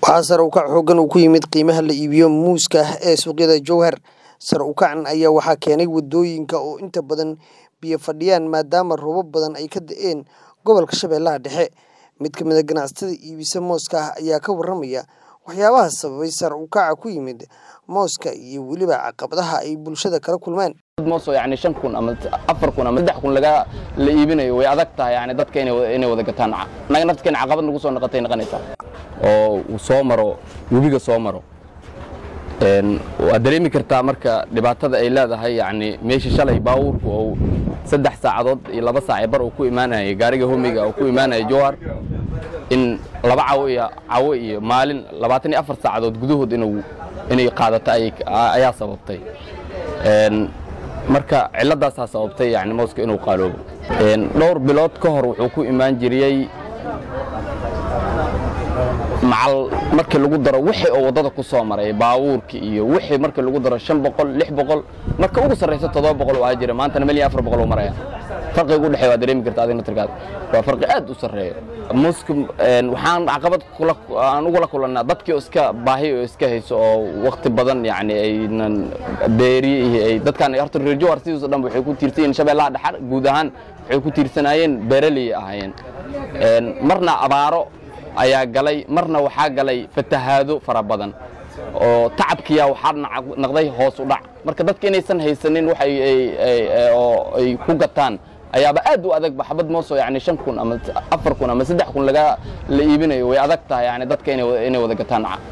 waxaa sare u kac xooggan uu ku yimid qiimaha la iibiyo muuska ee suuqyada jowhar sare u kacan ayaa waxaa keenay wadooyinka oo inta badan biyo fadhiyaan maadaama roobab badan ay ka da'een gobolka shabeellaha dhexe mid ka mid a ganacsatada iibisa mooska ah ayaa ka warramaya waxyaabaha sababay sare u kaca ku yimid mooska iyo weliba caqabadaha ay bulshada kala kulmaan moos oo yani shan kun ama afar kun ama saddex kun laga la iibinayo way adag tahay yani dadka inay inay wada gataan naga naftkeen caqabad nagu soo noqotay noqonaysaa oo uu soo maro webiga soo maro waad dareemi kartaa marka dhibaatada ay leedahay yani meesha shalay baawuurku ou saddex saacadood iyo laba saac bar uu ku imaanayay gaariga homiga uu ku imaanaya jowhar in laba cawo iyo cawo iyo maalin labaatan iyo afar saacadood gudahood inuu inay qaadato ayaa sababtay marka ciladaasaa sababtay yani mooska inuu qaaloobo dhowr bilood ka hor wuxuu ku imaan jiriyey macal markii lagu daro wixii oo waddada ku soo maray baawuurki iyo wixii markii lagu daro shan boqol lix boqol marka ugu sarraysa toddoba boqol waa jira maantana milyan afar boqol uu maraya farqiga u dhexeeya waa dareemi karta adiga naftirkaada waa farqi aad u sarreeya muuska waxaan caqabad aan ugula kulannaa dadkii oo iska baahi oo iska hayso oo wakti badan yani aynan beeri ay dadkan horta reer jowhar sidiiso dhan waxay ku tiirsan yihiin shabeellaha dhexar guud ahaan waxay ku tiirsanaayeen beeraley ahaayeen marna abaaro ayaa galay marna waxaa galay fatahaado fara badan oo tacabkiya waxaa naqday hoos u dhac marka dadka inaysan haysanin wax oo ay ku gataan ayaaba aad u adag baxbad mooso yani shan kun ama afar kun ama saddex kun laga la iibinayo way adag tahay yani dadka inay wada gataan